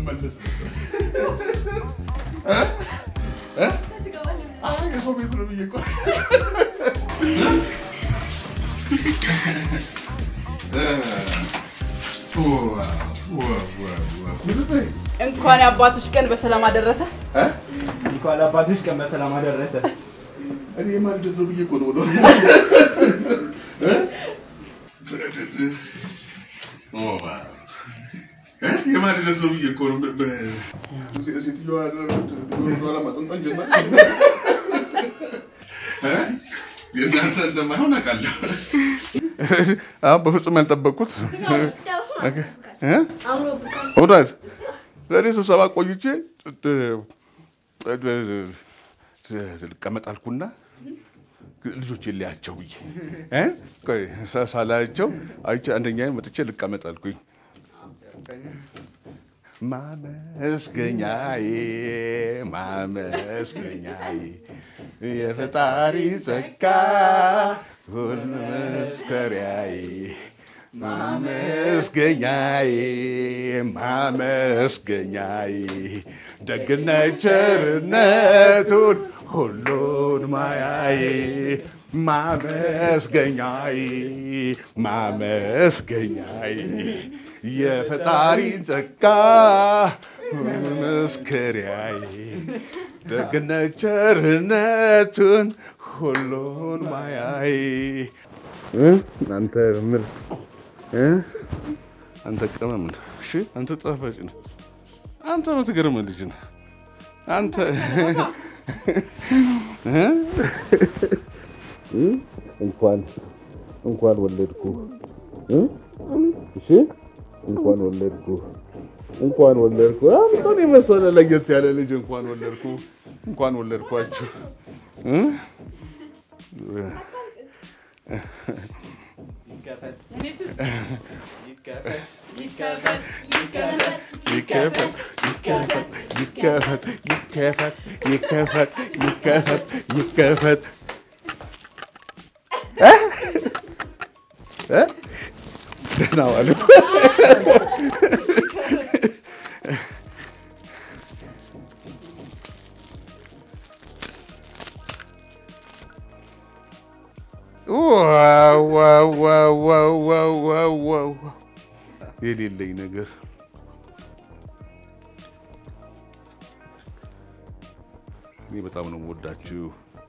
ልመለስ እ? እ? አይ የሰው ቤት ነው ብዬ እኮ እንኳን የአባቶች ቀን በሰላም አደረሰ። እንኳን አባቶች ቀን በሰላም አደረሰ። እኔ የማልደስ ነው ብዬ እኮ ነው ወደ የማልደስ ነው ብዬ እኮ ነው። ሴትዮዋ ኋላ ማጠንጠን ጀመር። የእናንተ እንደማይሆን አውቃለሁ። አሁን በፍጹም ያልጠበቅኩት እውነት ዛሬ ስብሰባ ቆይቼ ልቀመጥ አልኩና ልጆች የለያቸው ብዬ እ? ቆይ ሳ- ሳላያቸው አይቼ አንደኛ መጥቼ ልቀመጥ አልኩኝ። ማመስገኛዬ ማመስገኛዬ የፈጣሪ ጸጋ ሁሉ መስከሪያዬ ማመስገኛዬ ማመስገኛዬ ደግነት ቸርነቱን ሁሉን ማያዬ ማመስገኛዬ ማመስገኛዬ የፈጣሪ ጸጋ መስከሪያዬ ደግነት ቸርነቱን ሁሉን ማያዬ አንተ ምርጥ እ? አንተ ቅመም ነህ። እሺ አንተ ጣፋጭ ነህ። አንተ የምትገርም ልጅ ነህ። አንተ እ? እ? እንኳን እንኳን ወለድኩ እ? እሺ እንኳን ወለድኩ እንኳን ወለድኩ። አንተን የመሰለ ለየት ያለ ልጅ እንኳን ወለድኩ እንኳን ወለድኳችሁ እ? ይከፈት ይከፈት ይከፈት ይከፈት ይከፈት ይከፈት ይከፈት ይከፈት ይከፈት ይከፈት እ? እ? ደህና ዋሉ። ዋው ዋው ዋው ዋው ዋው ዋው ዋው የሌለኝ ነገር እኔ በጣም ነው የምወዳችሁ።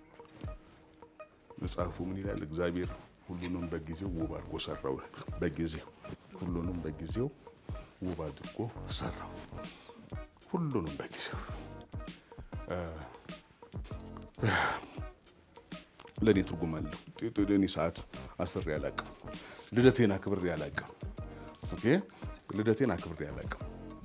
መጽሐፉ ምን ይላል? እግዚአብሔር ሁሉንም በጊዜው ውብ አድርጎ ሰራው። በጊዜው ሁሉንም በጊዜው ውብ አድርጎ ሰራው። ሁሉንም በጊዜው ለእኔ ትርጉም አለው። እኔ ሰዓት አስሬ አላውቅም። ልደቴን አክብሬ አላውቅም። ኦኬ ልደቴን አክብሬ አላውቅም።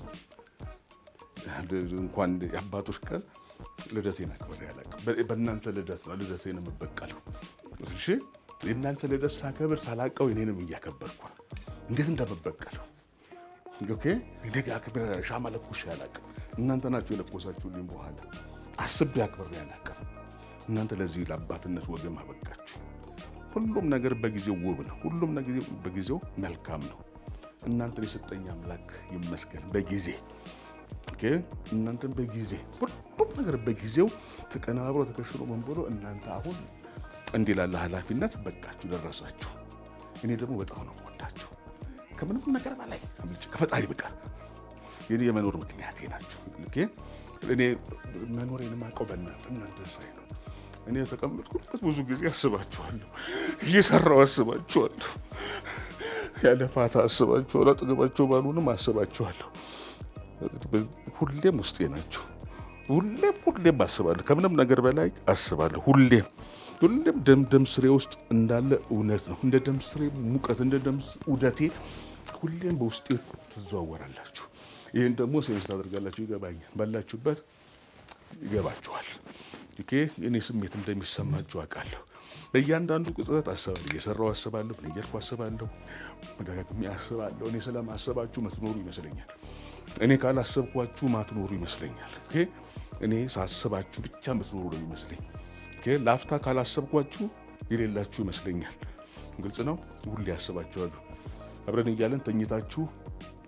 እንኳን የአባቶች ቀን ልደቴን አክብሬ አላውቅም። በ- በእናንተ ልደት ነው ልደቴን የምበቀለው። እሺ የእናንተ ልደት ሳከብር ሳላውቀው እኔንም እያከበርኩ ነው። እንዴት እንደምበቀለው ኦኬ እኔ ጋር አክብሬ ሻማ ለኩሼ አላውቅም። እናንተ ናችሁ የለኮሳችሁልኝ። በኋላ አስቤ አክብሬ አላውቅም። እናንተ ለዚህ ለአባትነት ወገን አበቃችሁ። ሁሉም ነገር በጊዜው ውብ ነው። ሁሉም ነገር በጊዜው መልካም ነው። እናንተን የሰጠኝ አምላክ ይመስገን። በጊዜ ኦኬ፣ እናንተን በጊዜ ሁሉም ነገር በጊዜው ተቀናብሮ ተከሽሎ ምን ብሎ እናንተ አሁን እንዲህ ላለ ኃላፊነት በቃችሁ ደረሳችሁ። እኔ ደግሞ በጣም ነው ወዳችሁ ከምንም ነገር በላይ አብልጬ ከፈጣሪ በቀር የኔ የመኖር ምክንያቴ ናችሁ። ኦኬ፣ እኔ መኖሬን የማውቀው በእናንተ እናንተ ሳይ ነው። እኔ የተቀመጥኩበት ብዙ ጊዜ አስባችኋለሁ፣ እየሰራው አስባችኋለሁ፣ ያለ ፋታ አስባችኋለሁ፣ አጠገባቸው ባሉንም አስባችኋለሁ። ሁሌም ውስጤ ናቸው። ሁሌም ሁሌም አስባለሁ፣ ከምንም ነገር በላይ አስባለሁ። ሁሌም ሁሌም ደም ደም ስሬ ውስጥ እንዳለ እውነት ነው። እንደ ደም ስሬ ሙቀት፣ እንደ ደም ውደቴ ሁሌም በውስጤ ትዘዋወራላችሁ። ይህን ደግሞ ሴንስ ታደርጋላችሁ። ይገባኛል። ባላችሁበት ይገባችኋል። ኦኬ እኔ ስሜት እንደሚሰማችሁ አውቃለሁ። በእያንዳንዱ ቅጽበት አስባለሁ። እየሰራው አስባለሁ፣ እየሄድኩ አስባለሁ፣ መደጋግሜ አስባለሁ። እኔ ስለማሰባችሁ መትኖሩ ይመስለኛል። እኔ ካላሰብኳችሁ ማትኖሩ ይመስለኛል። ኦኬ እኔ ሳስባችሁ ብቻ ምትኖሩ ነው ይመስለኝ። ኦኬ ላፍታ ካላሰብኳችሁ የሌላችሁ ይመስለኛል። ግልጽ ነው። ሁሌ ያስባችኋለሁ። አብረን እያለን ተኝታችሁ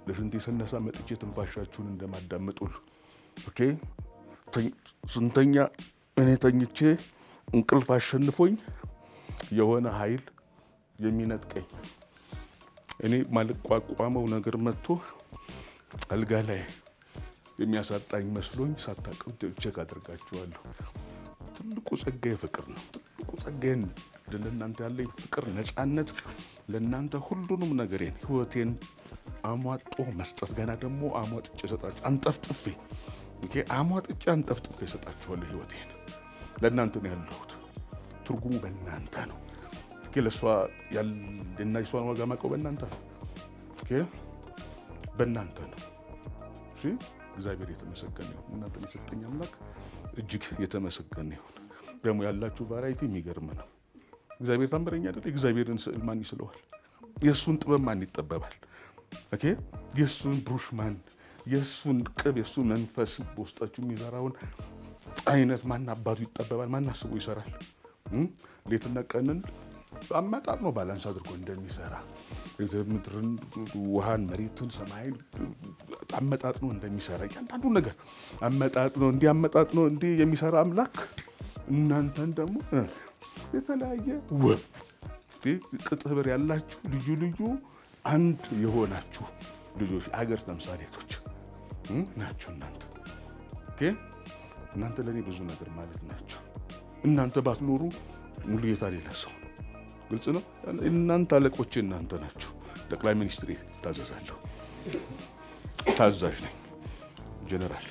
ለሽንቴ ስነሳ መጥቼ ትንፋሻችሁን እንደማዳመጥ ሁሉ ኦኬ። ተኝ- ስንተኛ እኔ ተኝቼ እንቅልፍ አሸንፎኝ የሆነ ኃይል የሚነጥቀኝ እኔ ማልቋቋመው ነገር መጥቶ አልጋ ላይ የሚያሳጣኝ መስሎኝ ሳታውቀው ቼክ አድርጋችኋለሁ። ትልቁ ጸጋዬ ፍቅር ነው። ትልቁ ጸጋዬን ለእናንተ ያለኝ ፍቅር፣ ነፃነት ለእናንተ ሁሉንም ነገሬን ህይወቴን አሟጦ መስጠት ገና ደግሞ አሟጥጬ እሰጣችሁ አንጠፍጥፌ ኦኬ፣ አሟጥጬ አንጠፍጥፌ እሰጣችኋለሁ። ህይወቴን ለእናንተ ነው ያለሁት። ትርጉሙ በእናንተ ነው። ኦኬ፣ ለእሷ ያልና የሷን ዋጋ ማውቀው በእናንተ ነው። ኦኬ፣ በእናንተ ነው። እሺ፣ እግዚአብሔር የተመሰገነ ይሁን። እናንተን የሰጠኝ አምላክ እጅግ የተመሰገነ ይሁን። ደግሞ ያላችሁ ቫራይቲ የሚገርም ነው። እግዚአብሔር ታምረኛ አይደል? እግዚአብሔርን ስዕል ማን ይስለዋል? የእሱን ጥበብ ማን ይጠበባል? ኦኬ የእሱን ብሩሽ ማን የእሱን ቅብ የእሱን መንፈስ በውስጣችሁ የሚዘራውን አይነት ማን አባቱ ይጠበባል? ማን አስቦ ይሰራል? እም? ሌትና ቀንን አመጣጥ ነው ባላንስ አድርጎ እንደሚሰራ ምድርን፣ ውሃን፣ መሬትን፣ ሰማይን አመጣጥ ነው እንደሚሰራ እያንዳንዱ ነገር አመጣጥ ነው እንዲህ አመጣጥ ነው እንዲህ የሚሰራ አምላክ እናንተን ደግሞ እ የተለያየ ውብ ቅጥብር ያላችሁ ልዩ ልዩ አንድ የሆናችሁ ልጆች አገር ተምሳሌቶች እ ናችሁ እናንተ ኦኬ። እናንተ ለእኔ ብዙ ነገር ማለት ናቸው። እናንተ ባትኖሩ ሙሉጌታ ሌላ ሰው ነው። ግልጽ ነው። እናንተ አለቆቼ እናንተ ናችሁ። ጠቅላይ ሚኒስትር ታዘዛለሁ። ታዛዥ ነኝ። ጀነራል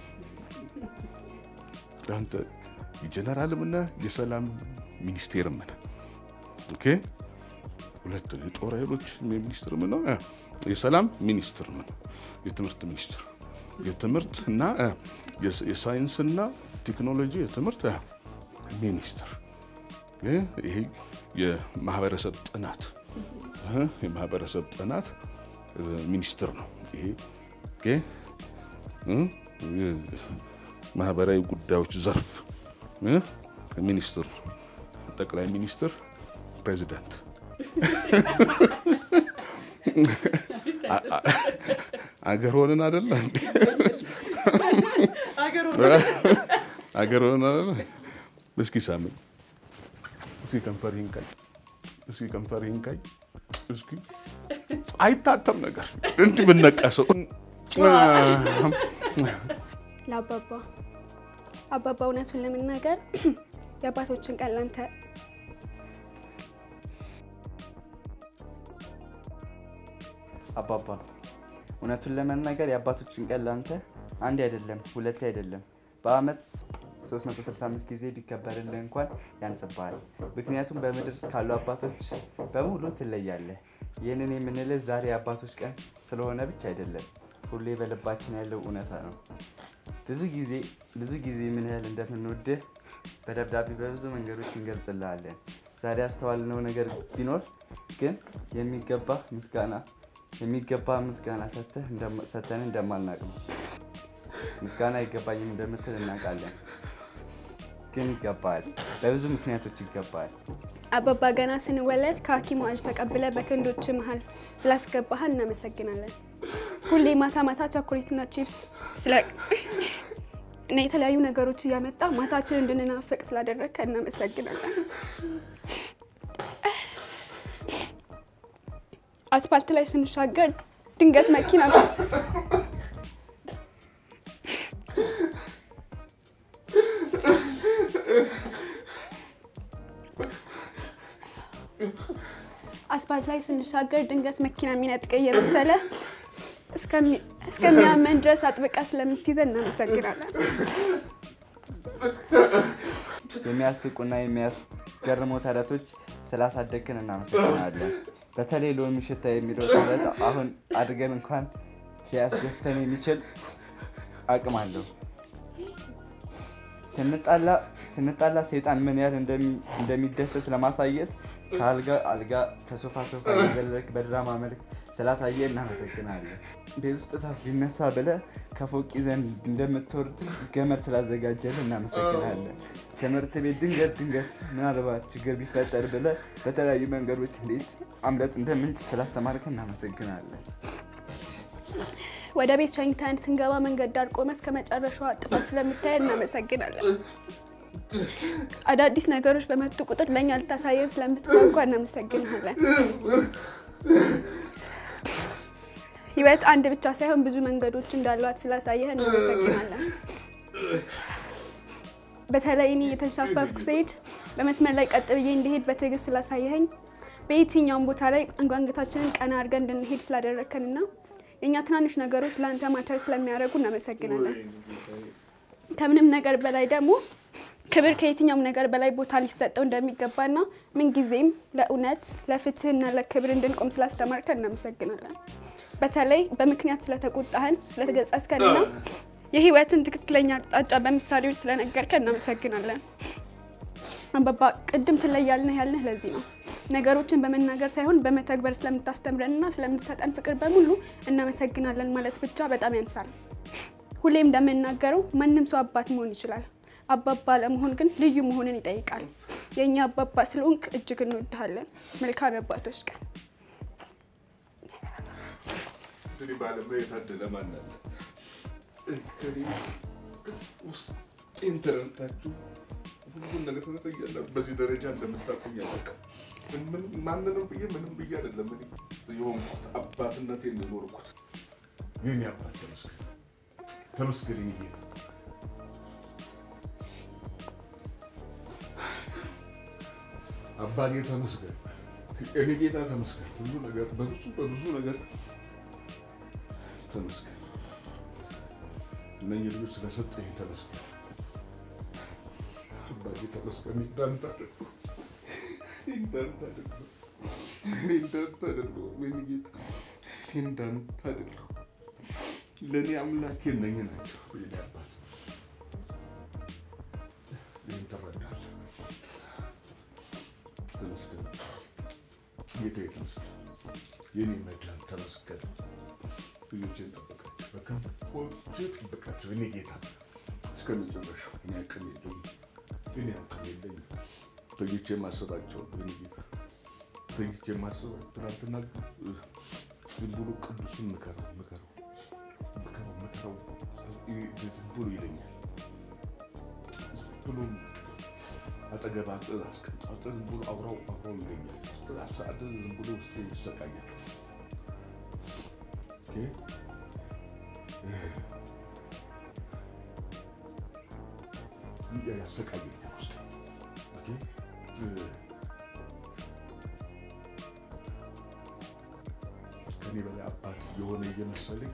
አንተ ጀነራልም ነህ የሰላም ሚኒስቴርም ነህ። ኦኬ ሁለት ነው። የጦር ኃይሎች ሚኒስትርም ነው፣ የሰላም ሚኒስትርም ነው፣ የትምህርት ሚኒስትር የትምህርት እና የሳይንስና ቴክኖሎጂ የትምህርት ሚኒስትር ይሄ የማህበረሰብ ጥናት የማህበረሰብ ጥናት ሚኒስትር ነው። ይሄ ማህበራዊ ጉዳዮች ዘርፍ ሚኒስትር፣ ጠቅላይ ሚኒስትር፣ ፕሬዚዳንት አገር ሆነን አደለ እንዴ? አገር ሆነን አደለ? እስኪ ሳምን እስኪ ከንፈር ይንካኝ፣ እስኪ ከንፈር ይንካኝ። እስኪ አይታተም ነገር እንዲህ ብነቀሰው ለአባባ አባባ እውነቱን ለመናገር የአባቶችን ቀን ላንተ አባባ እውነቱን ለመናገር የአባቶችን ቀን ላንተ አንድ አይደለም ሁለት አይደለም በአመት 365 ጊዜ ቢከበርልህ እንኳን ያንስብሃል። ምክንያቱም በምድር ካሉ አባቶች በሙሉ ትለያለህ። ይህንን የምንልህ ዛሬ የአባቶች ቀን ስለሆነ ብቻ አይደለም፣ ሁሌ በልባችን ያለው እውነታ ነው። ብዙ ጊዜ ብዙ ጊዜ ምን ያህል እንደምንወድህ በደብዳቤ በብዙ መንገዶች እንገልጽልሃለን። ዛሬ ያስተዋልነው ነገር ቢኖር ግን የሚገባ ምስጋና የሚገባ ምስጋና ሰተን እንደማልናቅ ነው። ምስጋና አይገባኝም እንደምትል እናውቃለን፣ ግን ይገባል። በብዙ ምክንያቶች ይገባል። አባባ ገና ስንወለድ ከሐኪሙ እጅ ተቀብለ በክንዶች መሀል ስላስገባህን እናመሰግናለን። ሁሌ ማታ ማታ ቸኮሌትና ቺፕስ ስለ እና የተለያዩ ነገሮች እያመጣ ማታችን እንድንናፍቅ ስላደረግከ እናመሰግናለን። አስፋልት ላይ ስንሻገር ድንገት መኪና አስፋልት ላይ ስንሻገር ድንገት መኪና የሚነጥቀ እየመሰለ እስከሚያመን ድረስ አጥብቃ ስለምትይዘን እናመሰግናለን። የሚያስቁና የሚያስገርሙ ተረቶች ስላሳደግን እናመሰግናለን። በተለይ ሎሚ ሽታ የሚለው ተረት አሁን አድገን እንኳን ሊያስደስተን የሚችል አቅም አለው። ስንጣላ ሰይጣን ምን ያህል እንደሚደሰት ለማሳየት ከአልጋ አልጋ ከሶፋ ሶፋ የዘለልክ በድራማ መልክ ስላሳየ እናመሰግናለን። ቤት ውስጥ እሳት ሊነሳ ብለህ ከፎቅ ይዘን እንደምትወርድ ገመድ ስላዘጋጀልህ እናመሰግናለን። ትምህርት ቤት ድንገት ድንገት ምናልባት ችግር ቢፈጠር ብለህ በተለያዩ መንገዶች እንዴት አምለጥ እንደምንችል ስላስተማርከን እናመሰግናለን። ወደ ቤት ሸኝተን ስንገባ መንገድ ዳር ቆመ እስከ መጨረሻዋ ጥፋት ስለምታየን እናመሰግናለን። አዳዲስ ነገሮች በመጡ ቁጥር ለእኛ ልታሳየን ስለምትጓጓ እናመሰግናለን። ህይወት አንድ ብቻ ሳይሆን ብዙ መንገዶች እንዳሏት ስላሳየህ እናመሰግናለን። በተለይ እኔ የተንሳፈፍኩ ስሄድ በመስመር ላይ ቀጥ ብዬ እንዲሄድ በትዕግስት ስላሳየኸኝ በየትኛውም ቦታ ላይ አንጓንገታችንን ቀና አድርገን እንድንሄድ ስላደረግከንና የእኛ ትናንሽ ነገሮች ለአንተ ማተር ስለሚያደርጉ እናመሰግናለን። ከምንም ነገር በላይ ደግሞ ክብር ከየትኛውም ነገር በላይ ቦታ ሊሰጠው እንደሚገባና ምንጊዜም ለእውነት ለፍትህና ለክብር እንድንቆም ስላስተማርከን እናመሰግናለን። በተለይ በምክንያት ስለተቆጣህን ስለተገጸስከንና የህይወትን ትክክለኛ አቅጣጫ በምሳሌዎች ስለነገርከን እናመሰግናለን። አባባ ቅድም ትለያልንህ ያልንህ ለዚህ ነው። ነገሮችን በመናገር ሳይሆን በመተግበር ስለምታስተምረንና ስለምትሰጠን ፍቅር በሙሉ እናመሰግናለን ማለት ብቻ በጣም ያንሳል። ሁሌም እንደምናገረው ማንም ሰው አባት መሆን ይችላል። አባባ ለመሆን ግን ልዩ መሆንን ይጠይቃል። የእኛ አባባ ስለሆንክ እጅግ እንወድሃለን። መልካም የአባቶች ቀን። እንግዲህ በዓለም ላይ የታደለ ማን አለ? እኔ ውስጤን ተረድታችሁ ሁሉን ነገር ተነጠያለ በዚህ ደረጃ እንደምታቆኝ አላውቅም። ምን ማንንም ብዬ ምንም ብዬ አይደለም እኔ የሆንኩት አባትነቴን የኖርኩት። የኔ አባት ተመስገን ተመስገን የኔ ጌታ አባቴ ተመስገን እኔ ጌታ ተመስገን። ብዙ ነገር በብዙ በብዙ ነገር ተመስገን። እነኝህ ልጆች ስለሰጠኝ ተመስገን። አባቴ ተመስገን። እንዳንተ አይደለሁም፣ እንዳንተ አይደለሁም፣ እኔ እንዳንተ አይደለሁም። የኔ ጌታ እኔ እንዳንተ አይደለሁም። ለእኔ አምላኬ እነኝህ ናቸው። የኔ አባት ይህን ትረዳለህ። ተመስገን ጌታዬ፣ ተመስገን የኔ መድኃኒት ተመስገን። ልጆችን ጠብቃቸው፣ በክንፎች ጠብቃቸው። እኔ ጌታ እስከ መጨረሻው እኔ አቅም የለኝም፣ እኔ አቅም የለኝም። ተኝቼ የማስባቸው እኔ ጌታ ተኝቼ የማስባቸው ትናንትና ዝም ብሎ ቅዱሱን ምከረው ምከረው ምከረው ምከረው ዝም ብሎ ይለኛል። ዝም ብሎ አጠገብ አስቀምጣት ዝም ብሎ አውራው አውራው ይለኛል። ሰዓት ዝም ብሎ ውስጥ ይሰቃያል። ያሰቃየኛል ውስጥ ከኔ በላይ አባት የሆነ እየመሰለኝ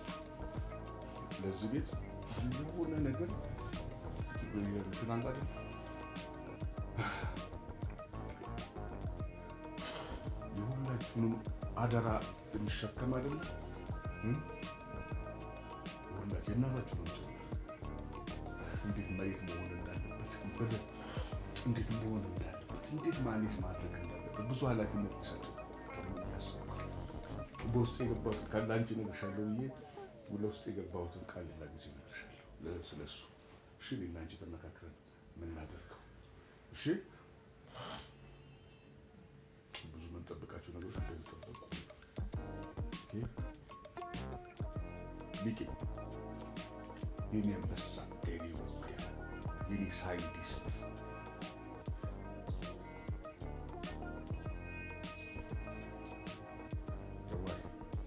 ለዚህ ቤት የሆነ ነገር እንትን አለ አይደል? የሁላችሁንም አደራ የሚሸከም አይደለም። ሁላችሁ የእናታችሁ ነው ጭምር እንዴት መሬት መሆን እንዳለበት በደንብ እንዴት መሆን እንዳለበት እንዴት ማኔጅ ማድረግ እንዳለበት ብዙ ኃላፊነት ይሰጡ በውስጥ የገባሁትን ቃል ለአንቺ እነግርሻለሁ ብዬ ለውስጥ የገባሁትን ቃል ሌላ ጊዜ እነግርሻለሁ ስለሱ። እሺ እኔና አንቺ ተመካክረን የምናደርገው እሺ። ብዙ የምንጠብቃቸው ነገሮች እንደዚህ ጠበቁ። ሊቄ የኔ አንበሳ፣ የኔ ውጊያ፣ የኔ ሳይንቲስት ጀዋል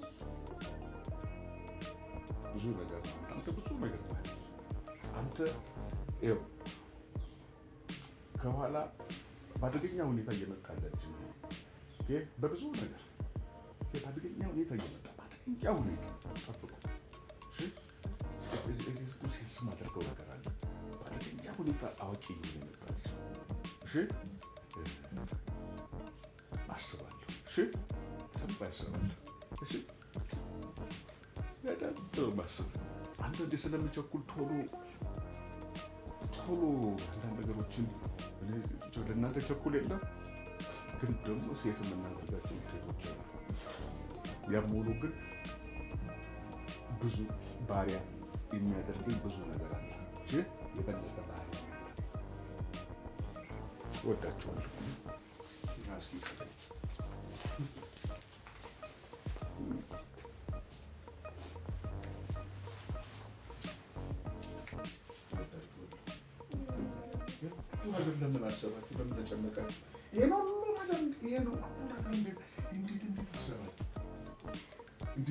ብዙ ነገር ነው። አንተ ብዙ ነገር ማለት አንተ ይኸው ከኋላ በአደገኛ ሁኔታ እየመጣለ ልጅ ነው። በብዙ ነገር በአደገኛ ሁኔታ እየመጣ በአደገኛ ሁኔታ ጠብቁ። ሴንስ ማድረገው ነገር አለ። በአደገኛ ሁኔታ አዋቂ እየመጣ ልጅ እሺ፣ አስባለሁ። እሺ፣ በደንብ አስባለሁ። እሺ፣ በደንብ ነው የማስበው። አንዳንዴ ስለምቸኩል ቶሎ ቶሎ አንዳንድ ነገሮችን ለእናንተ ቸኩል የለም ግን ደግሞ ሴት የምናደርጋቸው ውጤቶች አሉ። ያም ሆኖ ግን ብዙ ባሪያ የሚያደርገኝ ብዙ ነገር አለ። ግን የበለጠ ባሪያ ወዳቸዋለሁ። እስኪ ነገር ለምን አሰባችሁ? ለምን ተጨነቃችሁ? ይሄን ሁሉ ነገር ይሄን ሁሉ ነገር እንዴት እንዴት እንዴት አሰባችሁ? እንዴ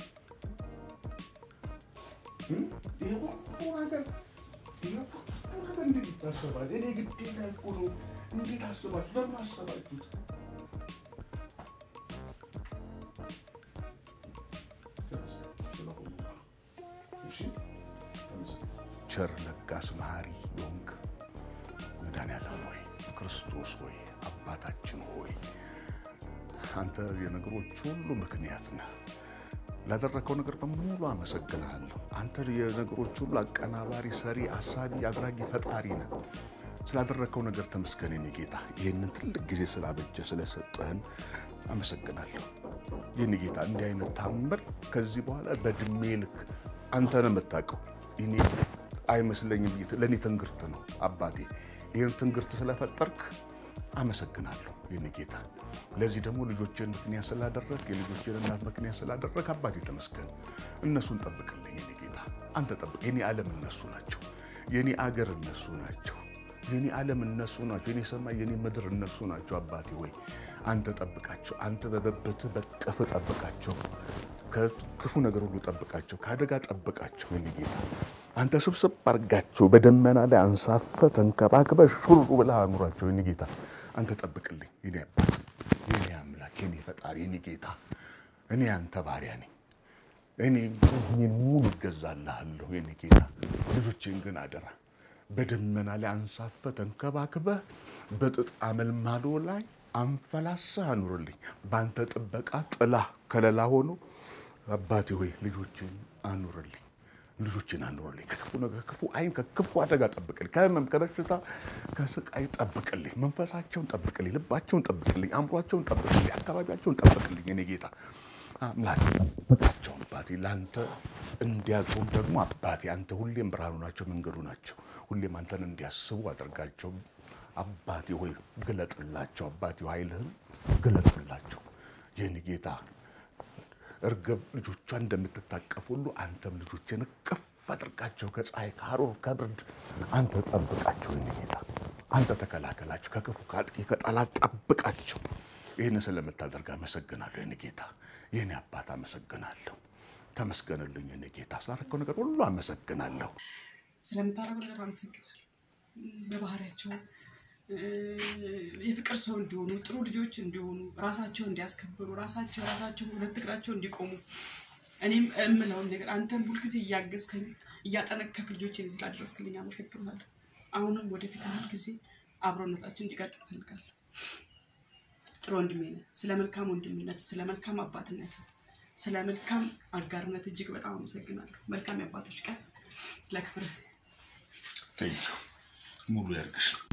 እም? ይሄ ሁሉ ነገር ይሄ ሁሉ ነገር እንዴት ይታሰባል? እኔ ግዴታ እኮ ነው። እንዴት አስባችሁ? ለምን አሰባችሁት? ቸር ለጋስ መሐሪ የሆንክ መድኃኒዓለም ሆይ ክርስቶስ ሆይ አባታችን ሆይ አንተ የነገሮች ሁሉ ምክንያት ነህ። ላደረከው ነገር በሙሉ አመሰግንሃለሁ። አንተ የነገሮች ሁሉ አቀናባሪ፣ ሰሪ፣ አሳቢ፣ አድራጊ፣ ፈጣሪ ነህ። ስላደረከው ነገር ተመስገን የኔ ጌታ። ይህንን ትልቅ ጊዜ ስላበጀ ስለሰጠህን አመሰግናለሁ የኔ ጌታ። እንዲህ አይነት ታምር ከዚህ በኋላ በእድሜ ልክ አንተ ነው የምታውቀው። እኔ አይመስለኝም። ለእኔ ትንግርት ነው አባቴ። ይህን ትንግርት ስለፈጠርክ አመሰግናለሁ የኔ ጌታ። ለዚህ ደግሞ ልጆችን ምክንያት ስላደረግ የልጆችን እናት ምክንያት ስላደረግ አባቴ ተመስገን። እነሱን ጠብቅልኝ የኔ ጌታ። አንተ ጠብቅ። የኔ ዓለም እነሱ ናቸው። የኔ አገር እነሱ ናቸው። የኔ ዓለም እነሱ ናቸው። የኔ ሰማይ፣ የኔ ምድር እነሱ ናቸው። አባቴ ሆይ አንተ ጠብቃቸው። አንተ በበብትህ በቀፍ ጠብቃቸው። ከክፉ ነገር ሁሉ ጠብቃቸው። ከአደጋ ጠብቃቸው የኔ ጌታ። አንተ ስብስብ አድርጋቸው። በደመና ላይ አንሳፈ ተንከባክበ ሹሩ ብለህ አኑራቸው የኔ ጌታ። አንተ ጠብቅልኝ የኔ አባት፣ የኔ አምላክ፣ የኔ ፈጣሪ፣ የኔ ጌታ። እኔ አንተ ባሪያ ነኝ። እኔ እኔን ሙሉ እገዛልሃለሁ የኔ ጌታ። ልጆቼን ግን አደራ በደመና ላይ አንሳፈ ተንከባክበህ በጥጥ አመልማሎ ላይ አንፈላሰህ አኑርልኝ። በአንተ ጥበቃ ጥላ ከለላ ሆኖ አባቴ ሆይ ልጆችን አኑርልኝ፣ ልጆችን አኑርልኝ። ከክፉ ነገር፣ ከክፉ አይን፣ ከክፉ አደጋ ጠብቅልኝ። ከህመም፣ ከበሽታ፣ ከስቃይ ጠብቅልኝ። መንፈሳቸውን ጠብቅልኝ፣ ልባቸውን ጠብቅልኝ፣ አእምሯቸውን ጠብቅልኝ፣ አካባቢያቸውን ጠብቅልኝ። እኔ ጌታ አምላክ ጠብቃቸው አባቴ። ለአንተ እንዲያቆም ደግሞ አባቴ አንተ ሁሌም ብርሃኑ ናቸው፣ መንገዱ ናቸው። ሁሌም አንተን እንዲያስቡ አድርጋቸው አባቴ ሆይ ግለጥላቸው። አባቴ ሆይ ኃይልህን ግለጥላቸው የኔ ጌታ እርግብ ልጆቿን እንደምትታቀፍ ሁሉ አንተም ልጆችን እቅፍ አድርጋቸው። ከፀሐይ ከሐሩር ከብርድ አንተ ጠብቃቸው የኔ ጌታ። አንተ ተከላከላቸው፣ ከክፉ ከአጥቂ ከጠላት ጠብቃቸው። ይህን ስለምታደርግ አመሰግናለሁ የኔ ጌታ፣ የኔ አባት አመሰግናለሁ። ተመስገንልኝ የኔ ጌታ። ሳረከው ነገር ሁሉ አመሰግናለሁ። ስለምታደርገው ነገር አመሰግናለሁ። በባህሪያቸው የፍቅር ሰው እንዲሆኑ ጥሩ ልጆች እንዲሆኑ ራሳቸው እንዲያስከብሩ ራሳቸው ራሳቸው ሁለት እግራቸው እንዲቆሙ እኔም እምለውን ነገር አንተም ሁልጊዜ እያገዝከኝ እያጠነከርክ ልጆችን እዚህ ላደረስክልኝ አመሰግናለሁ። አሁንም ወደፊት ሁልጊዜ አብሮነታችን እንዲቀጥል እፈልጋለሁ። ጥሩ ወንድሜ ነህ። ስለ መልካም ወንድምነት፣ ስለ መልካም አባትነት፣ ስለ መልካም አጋርነት እጅግ በጣም አመሰግናለሁ። መልካም የአባቶች ቀን ለክብርህ ሙሉ ያርግሽ።